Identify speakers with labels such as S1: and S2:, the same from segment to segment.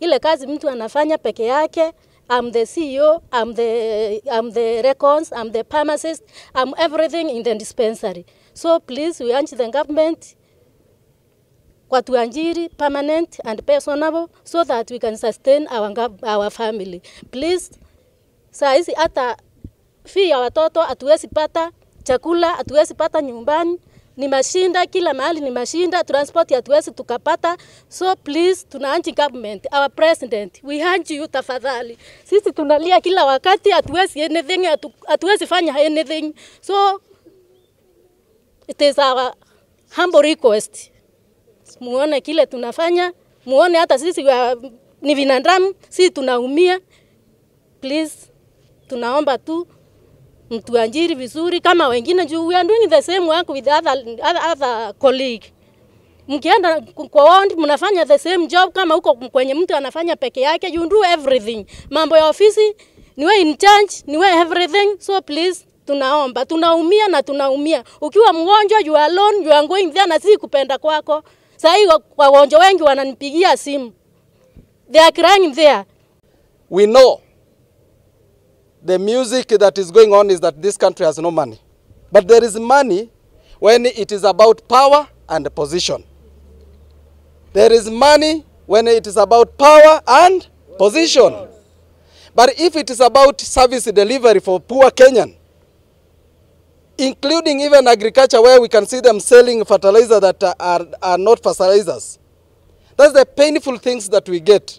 S1: ile kazi mtu anafanya peke yake. I'm the CEO, I'm the, I'm the records, I'm the pharmacist, I'm everything in the dispensary. So please, we urge the government watuajiri permanent and personable so that we can sustain our, gov- our family. Please, saa hizi hata fee ya watoto hatuwezi pata, chakula hatuwezi pata nyumbani, ni mashinda kila mahali ni mashinda, transport hatuwezi tukapata. So please, tunaanji government, our president, we urge you tafadhali. Sisi tunalia kila wakati, hatuwezi anything, hatu- hatuwezi fanya anything. So it is our humble request muone kile tunafanya, muone hata sisi wa, ni binadamu, sisi tunaumia. Please, tunaomba tu mtuajiri vizuri kama wengine, juu we are doing the same work with other, other, other colleague. Mkienda kwa ward mnafanya the same job kama huko kwenye mtu anafanya peke yake, you do everything. Mambo ya ofisi ni wewe in charge, ni wewe everything. So please tunaomba, tunaumia na tunaumia. Ukiwa mgonjwa you are alone, you are going there na si kupenda kwako. Sasa hivi wagonjwa wengi wananipigia simu. They are crying there.
S2: We know the music that is going on is that this country has no money. But there is money when it is about power and position. There is money when it is about power and position. But if it is about service delivery for poor Kenyan, including even agriculture where we can see them selling fertilizer that are, are, are not fertilizers, that's the painful things that we get.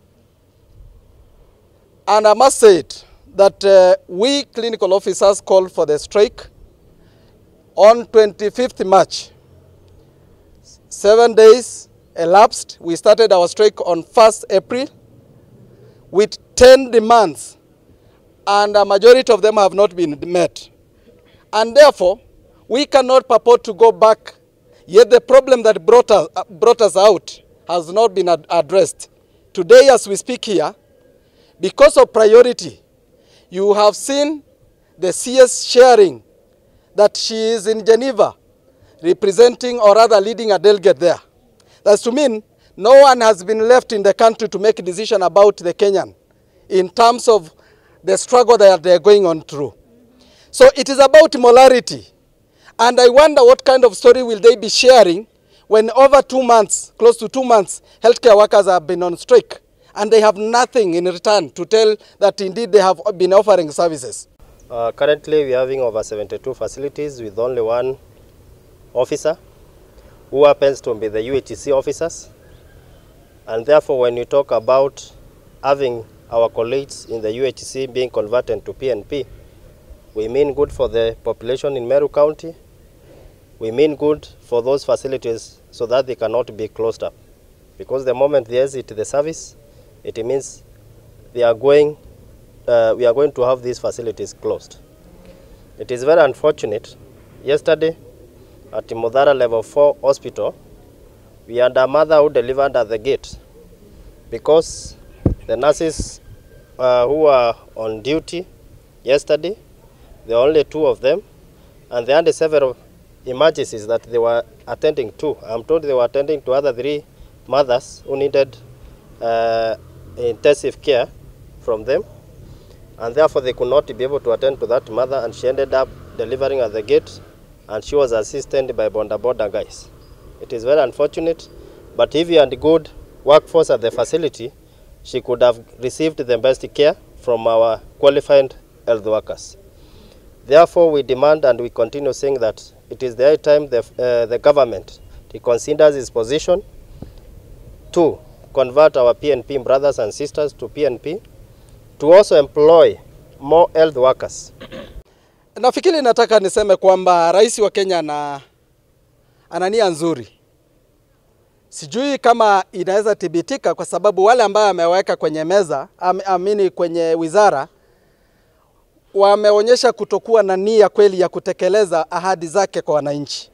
S2: And I must say it, that uh, we clinical officers called for the strike on 25th March. Seven days elapsed. We started our strike on 1st April with 10 demands, and a majority of them have not been met. And therefore, we cannot purport to go back, yet the problem that brought us, uh, brought us out has not been ad- addressed. Today, as we speak here, because of priority, you have seen the CS sharing that she is in Geneva representing or rather leading a delegate there. That's to mean no one has been left in the country to make a decision about the Kenyan in terms of the struggle that they're going on through. So it is about molarity. And I wonder what kind of story will they be sharing when over two months, close to two months, healthcare workers have been on strike and they have nothing in return to tell that indeed they have been offering services.
S3: Uh, currently, we are having over 72 facilities with only one officer who happens to be the UHC officers. And therefore, when you talk about having our colleagues in the UHC being converted to PNP, we mean good for the population in Meru County. We mean good for those facilities so that they cannot be closed up. Because the moment they exit the service, it means they are going, uh, we are going to have these facilities closed. It is very unfortunate. Yesterday, at Mudara Level 4 Hospital, we had a mother who delivered at the gate because the nurses uh, who were on duty yesterday, there were only two of them, and they had several emergencies that they were attending to. I'm told they were attending to other three mothers who needed uh, intensive care from them, and therefore they could not be able to attend to that mother, and she ended up delivering at the gate, and she was assisted by Bonda Bonda guys. It is very unfortunate, but if you had good workforce at the facility, she could have received the best care from our qualified health workers. Therefore, we demand and we continue saying that it is the high time the, uh, the government reconsiders its position to convert our PNP brothers and sisters to PNP, to also employ more health workers.
S2: Nafikiri nataka niseme kwamba rais wa Kenya ana, ana nia nzuri. Sijui kama inaweza thibitika kwa sababu wale ambao ameweka kwenye meza am, amini kwenye wizara wameonyesha kutokuwa na nia kweli ya kutekeleza ahadi zake kwa wananchi.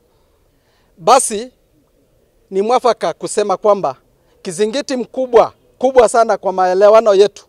S2: Basi ni mwafaka kusema kwamba kizingiti mkubwa kubwa sana kwa maelewano yetu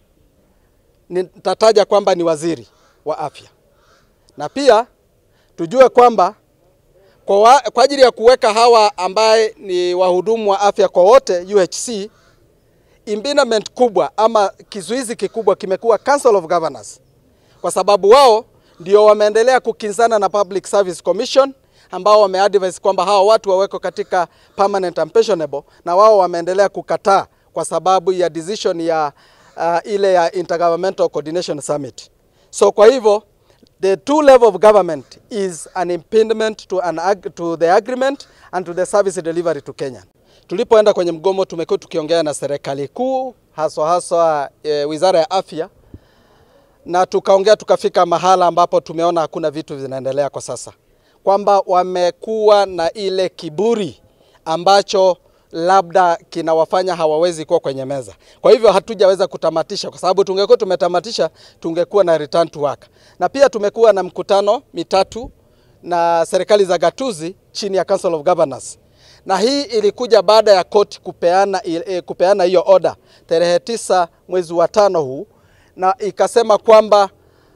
S2: nitataja kwamba ni waziri wa afya, na pia tujue kwamba kwa, wa, kwa ajili ya kuweka hawa ambaye ni wahudumu wa afya kwa wote UHC, impediment kubwa ama kizuizi kikubwa kimekuwa Council of Governors, kwa sababu wao ndio wameendelea kukinzana na Public Service Commission ambao wameadvise kwamba hao watu waweko katika permanent and pensionable, na wao wameendelea kukataa kwa sababu ya decision ya uh, ile ya Intergovernmental Coordination Summit. So kwa hivyo the two level of government is an impediment to, an ag to the agreement and to the service delivery to Kenya. Tulipoenda kwenye mgomo tumekuwa tukiongea na serikali kuu haswa haswa e, Wizara ya Afya na tukaongea tukafika mahala ambapo tumeona hakuna vitu vinaendelea kwa sasa, kwamba wamekuwa na ile kiburi ambacho labda kinawafanya hawawezi kuwa kwenye meza. Kwa hivyo hatujaweza kutamatisha, kwa sababu tungekuwa tumetamatisha tungekuwa na return to work. Na pia tumekuwa na mkutano mitatu na serikali za gatuzi chini ya Council of Governors, na hii ilikuja baada ya koti kupeana eh, kupeana hiyo order tarehe tisa mwezi wa tano huu, na ikasema kwamba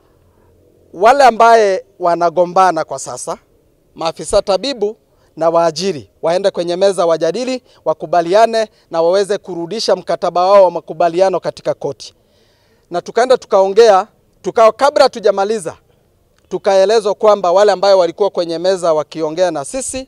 S2: wale ambaye wanagombana kwa sasa, maafisa tabibu na waajiri waende kwenye meza wajadili, wakubaliane na waweze kurudisha mkataba wao wa makubaliano katika koti. Na tukaenda tukaongea tukao, kabla tujamaliza, tukaelezwa kwamba wale ambayo walikuwa kwenye meza wakiongea na sisi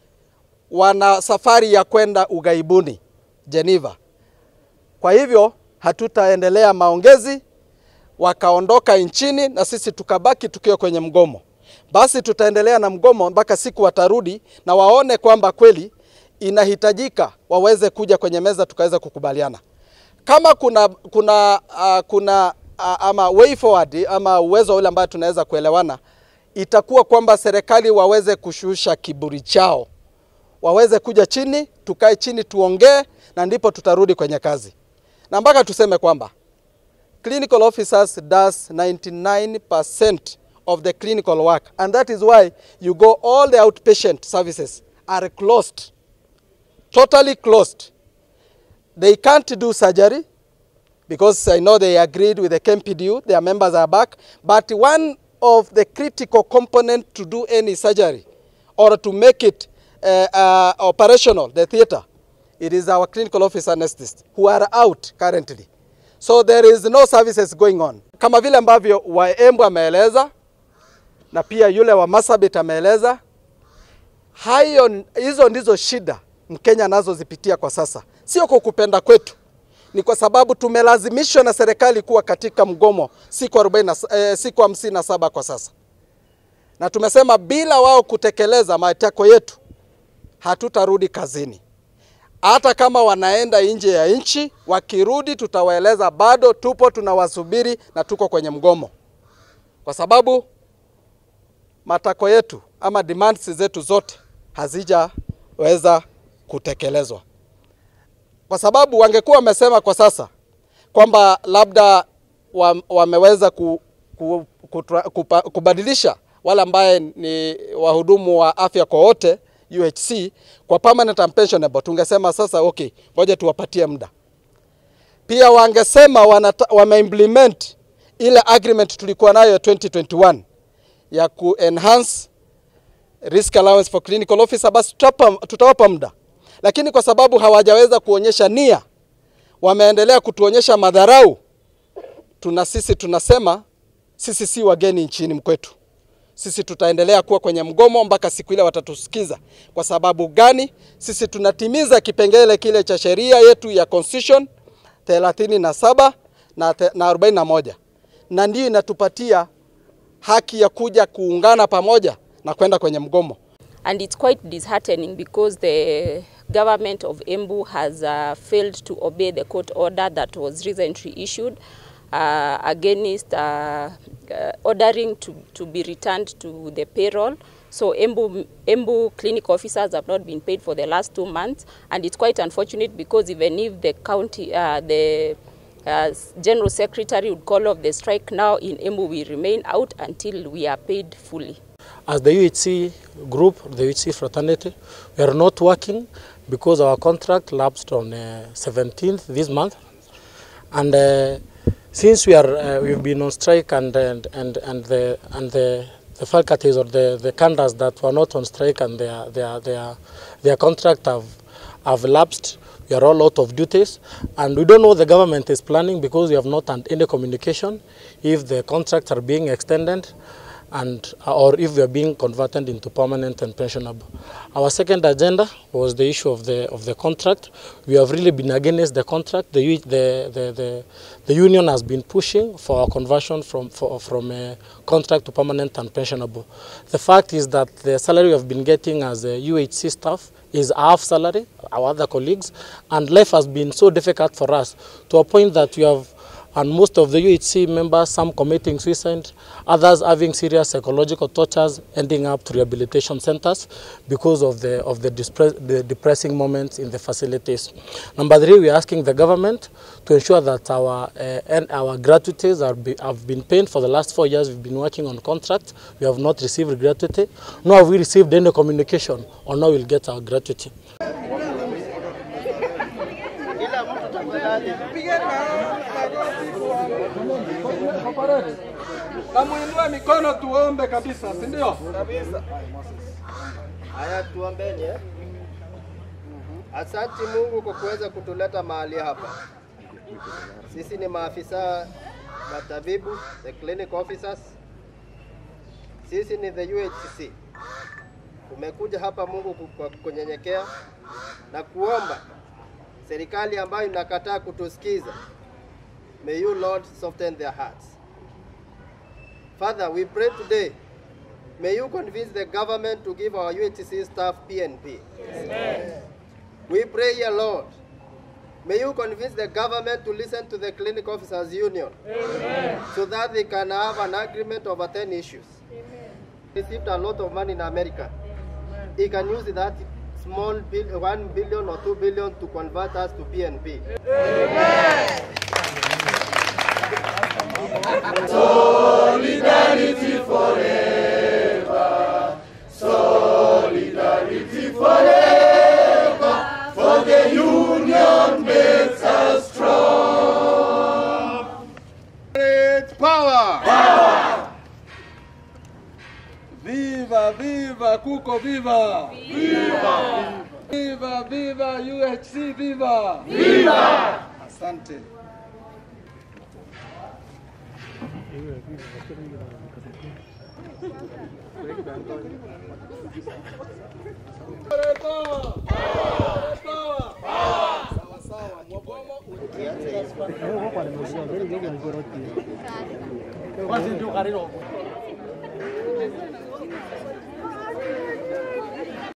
S2: wana safari ya kwenda ughaibuni Geneva. Kwa hivyo hatutaendelea maongezi, wakaondoka nchini na sisi tukabaki tukiwa kwenye mgomo. Basi tutaendelea na mgomo mpaka siku watarudi na waone kwamba kweli inahitajika waweze kuja kwenye meza tukaweza kukubaliana. Kama kuna kuna uh, kuna uh, ama way forward ama uwezo ule ambayo tunaweza kuelewana, itakuwa kwamba serikali waweze kushusha kiburi chao, waweze kuja chini, tukae chini tuongee, na ndipo tutarudi kwenye kazi, na mpaka tuseme kwamba clinical officers does 99% of the clinical work and that is why you go all the outpatient services are closed totally closed they can't do surgery because I know they agreed with the KMPDU their members are back but one of the critical component to do any surgery or to make it uh, uh, operational the theater it is our clinical officer anesthetists who are out currently so there is no services going on kama vile ambavyo Waembu ameeleza na pia yule wa Masabit ameeleza hayo, hizo ndizo shida Mkenya anazozipitia kwa sasa, sio kwa kupenda kwetu, ni kwa sababu tumelazimishwa na serikali kuwa katika mgomo siku 40, eh, siku hamsini na saba kwa sasa, na tumesema bila wao kutekeleza matakwa yetu hatutarudi kazini. Hata kama wanaenda nje ya nchi, wakirudi tutawaeleza bado tupo tunawasubiri na tuko kwenye mgomo, kwa sababu matakwa yetu ama demands zetu zote hazijaweza kutekelezwa, kwa sababu wangekuwa wamesema kwa sasa kwamba labda wameweza ku, ku, kutra, kupa, kubadilisha wale ambaye ni wahudumu wa afya kwa wote UHC kwa permanent and pensionable, tungesema sasa okay, ngoja tuwapatie muda. Pia wangesema wameimplement ile agreement tulikuwa nayo 2021 ya ku enhance risk allowance for clinical officer, basi tutawapa, tutawapa muda, lakini kwa sababu hawajaweza kuonyesha nia, wameendelea kutuonyesha madharau. Tuna sisi tunasema sisi si wageni nchini mkwetu, sisi tutaendelea kuwa kwenye mgomo mpaka siku ile watatusikiza. Kwa sababu gani? Sisi tunatimiza kipengele kile cha sheria yetu ya constitution 37 na, na 41 na ndiyo inatupatia haki ya kuja kuungana pamoja na kwenda kwenye mgomo.
S4: And it's quite disheartening because the government of Embu has uh, failed to obey the court order that was recently issued uh, against uh, uh, ordering to, to be returned to the payroll. So Embu, Embu clinic officers have not been paid for the last two months and it's quite unfortunate because even if the county, uh, the uh, General Secretary would call off the strike now in Embu, we remain out until we are paid fully.
S5: As the UHC group, the UHC fraternity, we are not working because our contract lapsed on uh, 17th this month. And uh, since we are, uh, we've been on strike and, and, and, and, the, and the, the faculties or the, the candidates that were not on strike and their, their, their, their contract have, have lapsed, we are all out of duties, and we don't know what the government is planning because we have not had any communication if the contracts are being extended and or if they are being converted into permanent and pensionable. Our second agenda was the issue of the of the contract. We have really been against the contract. The u- the the, the, the union has been pushing for a conversion from for, from a contract to permanent and pensionable. The fact is that the salary we have been getting as a UHC staff is half salary, our other colleagues, and life has been so difficult for us to a point that we have and most of the UHC members, some committing suicide, others having serious psychological tortures, ending up to rehabilitation centers because of the of the, dispre- the depressing moments in the facilities. Number three, we are asking the government to ensure that our uh, and our gratuities are be, have been paid for the last four years. We've been working on contract. We have not received gratuity, nor have we received any communication on how we'll get our gratuity.
S2: Kamuinue mikono tuombe kabisa, si ndio?
S3: Haya, tuombeni eh? Asanti Mungu kwa kuweza kutuleta mahali hapa. Sisi ni maafisa matabibu, the clinic officers. Sisi ni the UHC. Tumekuja hapa Mungu ku- kwa kunyenyekea na kuomba serikali ambayo inakataa kutusikiza. May you Lord soften their hearts. Father, we pray today May you convince the government to give our UHC staff PNP. We pray here, Lord. May you convince the government to listen to the clinic officers union so that they can have an agreement over 10 issues. Received a lot of money in America. He can use that small bill, 1 billion or 2 billion to convert us to PNP.
S2: Great power. Power. Viva, viva, Kuko, viva. Viva. Viva, viva, UHC, viva. Viva. Asante. Great power. Great power. Sawa, sawa. Mwagomo,
S3: Kianze hizo.
S5: Basi ndio karibu.